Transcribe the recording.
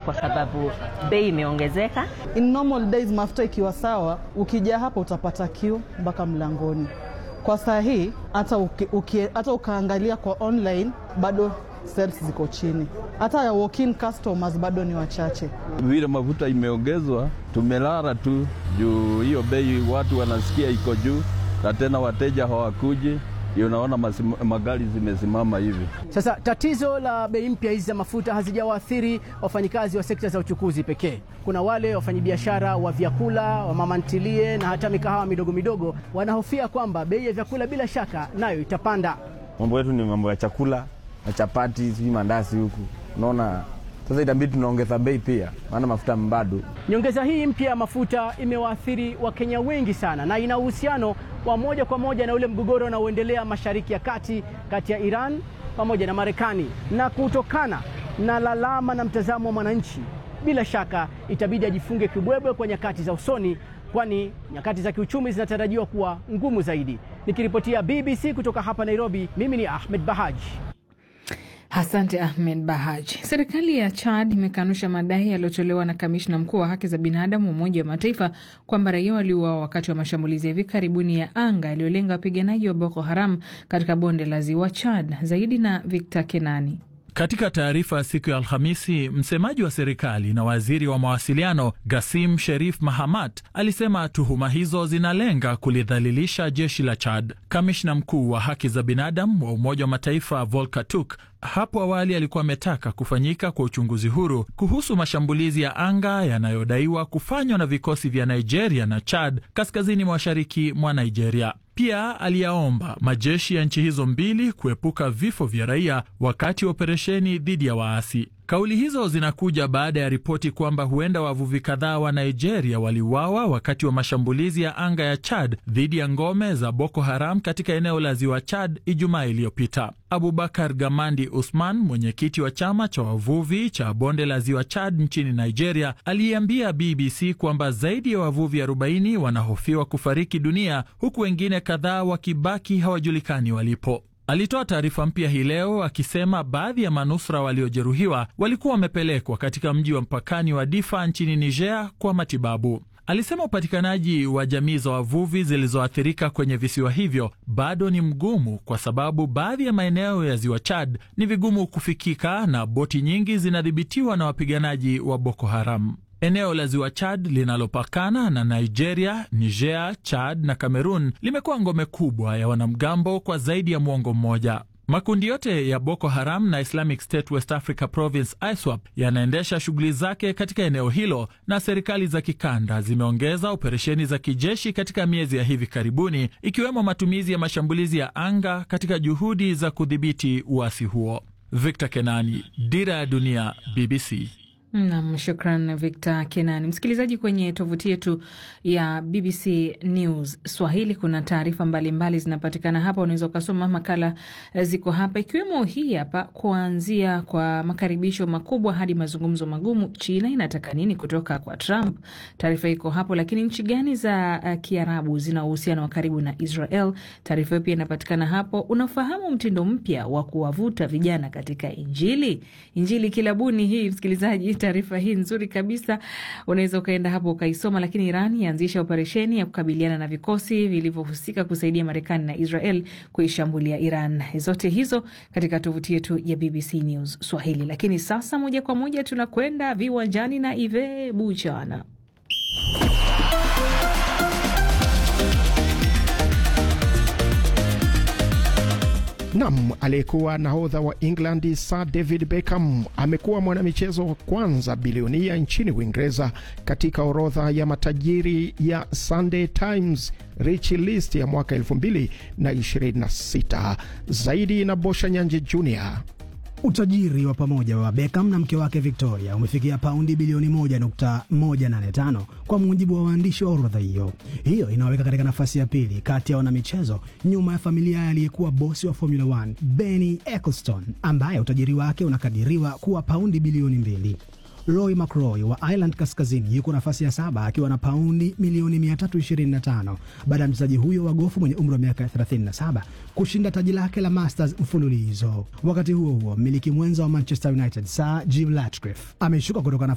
kwa sababu bei imeongezeka. In normal days mafuta ikiwa sawa, ukija hapa utapata kiu mpaka mlangoni. Kwa saa hii hata uki, uki, hata ukaangalia kwa online bado sales ziko chini, hata ya walk-in customers bado ni wachache. Vile mafuta imeongezwa, tumelala tu juu hiyo bei, watu wanasikia iko juu, na tena wateja hawakuji unaona magari zimesimama hivi. Sasa tatizo la bei mpya hizi za mafuta hazijawaathiri wafanyikazi wa sekta za uchukuzi pekee. Kuna wale wafanyabiashara wa vyakula, wa mama ntilie na hata mikahawa midogo midogo wanahofia kwamba bei ya vyakula bila shaka nayo itapanda. Mambo yetu ni mambo ya chakula na chapati, sijui mandazi huku, unaona sasa itabidi tunaongeza bei pia, maana mafuta bado. Nyongeza hii mpya ya mafuta imewaathiri Wakenya wengi sana, na ina uhusiano wa moja kwa moja na ule mgogoro unaoendelea Mashariki ya Kati kati ya Iran pamoja na Marekani. Na kutokana na lalama na mtazamo wa mwananchi, bila shaka itabidi ajifunge kibwebwe kwa nyakati za usoni, kwani nyakati za kiuchumi zinatarajiwa kuwa ngumu zaidi. Nikiripotia BBC kutoka hapa Nairobi, mimi ni Ahmed Bahaji. Asante Ahmed Bahaj. Serikali ya Chad imekanusha madai yaliyotolewa na kamishna mkuu wa haki za binadamu wa Umoja wa Mataifa kwamba raia waliuawa wakati wa mashambulizi ya hivi karibuni ya anga yaliyolenga wapiganaji wa Boko Haram katika bonde la ziwa Chad. Zaidi na Victor Kenani. Katika taarifa ya siku ya Alhamisi, msemaji wa serikali na waziri wa mawasiliano Gasim Sherif Mahamat alisema tuhuma hizo zinalenga kulidhalilisha jeshi la Chad. Kamishna mkuu wa haki za binadamu wa Umoja wa Mataifa Volker Turk hapo awali alikuwa ametaka kufanyika kwa uchunguzi huru kuhusu mashambulizi ya anga yanayodaiwa kufanywa na vikosi vya Nigeria na Chad kaskazini mashariki mwa Nigeria. Pia aliyaomba majeshi ya nchi hizo mbili kuepuka vifo vya raia wakati wa operesheni dhidi ya waasi. Kauli hizo zinakuja baada ya ripoti kwamba huenda wavuvi kadhaa wa Nigeria waliuawa wakati wa mashambulizi ya anga ya Chad dhidi ya ngome za Boko Haram katika eneo la ziwa Chad Ijumaa iliyopita. Abubakar Gamandi Usman, mwenyekiti wa chama cha wavuvi cha bonde la ziwa Chad nchini Nigeria, aliambia BBC kwamba zaidi ya wavuvi 40 wanahofiwa kufariki dunia huku wengine kadhaa wakibaki hawajulikani walipo. Alitoa taarifa mpya hii leo akisema baadhi ya manusura waliojeruhiwa walikuwa wamepelekwa katika mji wa mpakani wa Difa nchini Niger kwa matibabu. Alisema upatikanaji wa jamii za wavuvi zilizoathirika kwenye visiwa hivyo bado ni mgumu kwa sababu baadhi ya maeneo ya ziwa Chad ni vigumu kufikika na boti nyingi zinadhibitiwa na wapiganaji wa Boko Haram. Eneo la ziwa Chad linalopakana na Nigeria, Niger, Chad na Cameroon limekuwa ngome kubwa ya wanamgambo kwa zaidi ya mwongo mmoja. Makundi yote ya Boko Haram na Islamic State West Africa Province ISWAP yanaendesha shughuli zake katika eneo hilo, na serikali za kikanda zimeongeza operesheni za kijeshi katika miezi ya hivi karibuni, ikiwemo matumizi ya mashambulizi ya anga katika juhudi za kudhibiti uasi huo. Victor Kenani, Dira ya Dunia, BBC. Nam, shukran Victor Kenani. Msikilizaji, kwenye tovuti yetu ya BBC News Swahili kuna taarifa mbalimbali zinapatikana hapa, unaweza ukasoma makala ziko hapa, ikiwemo hii hapa, kuanzia kwa makaribisho makubwa hadi mazungumzo magumu, China inataka nini kutoka kwa Trump? Taarifa iko hapo. Lakini nchi gani za uh, Kiarabu zina uhusiano wa karibu na Israel? Taarifa hiyo pia inapatikana hapo. Unafahamu mtindo mpya wa kuwavuta vijana katika Injili? Injili kilabuni hii, msikilizaji taarifa hii nzuri kabisa, unaweza ukaenda hapo ukaisoma. Lakini Iran yaanzisha operesheni ya kukabiliana na vikosi vilivyohusika kusaidia Marekani na Israel kuishambulia Iran. Zote hizo katika tovuti yetu ya BBC News Swahili. Lakini sasa moja kwa moja tunakwenda viwanjani na Ive Buchana. Nam, aliyekuwa nahodha wa England Sir David Beckham amekuwa mwanamichezo wa kwanza bilionia nchini Uingereza katika orodha ya matajiri ya Sunday Times Rich List ya mwaka 2026. Zaidi na Bosha Nyanje Jr. Utajiri wa pamoja wa Beckham na mke wake Victoria umefikia paundi bilioni 1.185 kwa mujibu wa waandishi wa orodha hiyo. Hiyo inaweka katika nafasi ya pili kati ya wanamichezo nyuma ya familia ya aliyekuwa bosi wa Formula 1 Bernie Ecclestone ambaye utajiri wake unakadiriwa kuwa paundi bilioni mbili. Roy McIlroy wa Ireland Kaskazini yuko nafasi ya saba akiwa na paundi milioni 325 baada ya mchezaji huyo wa gofu mwenye umri wa miaka 37 kushinda taji lake la Masters mfululizo. Wakati huo huo, mmiliki mwenza wa Manchester United Sir Jim Ratcliffe ameshuka kutoka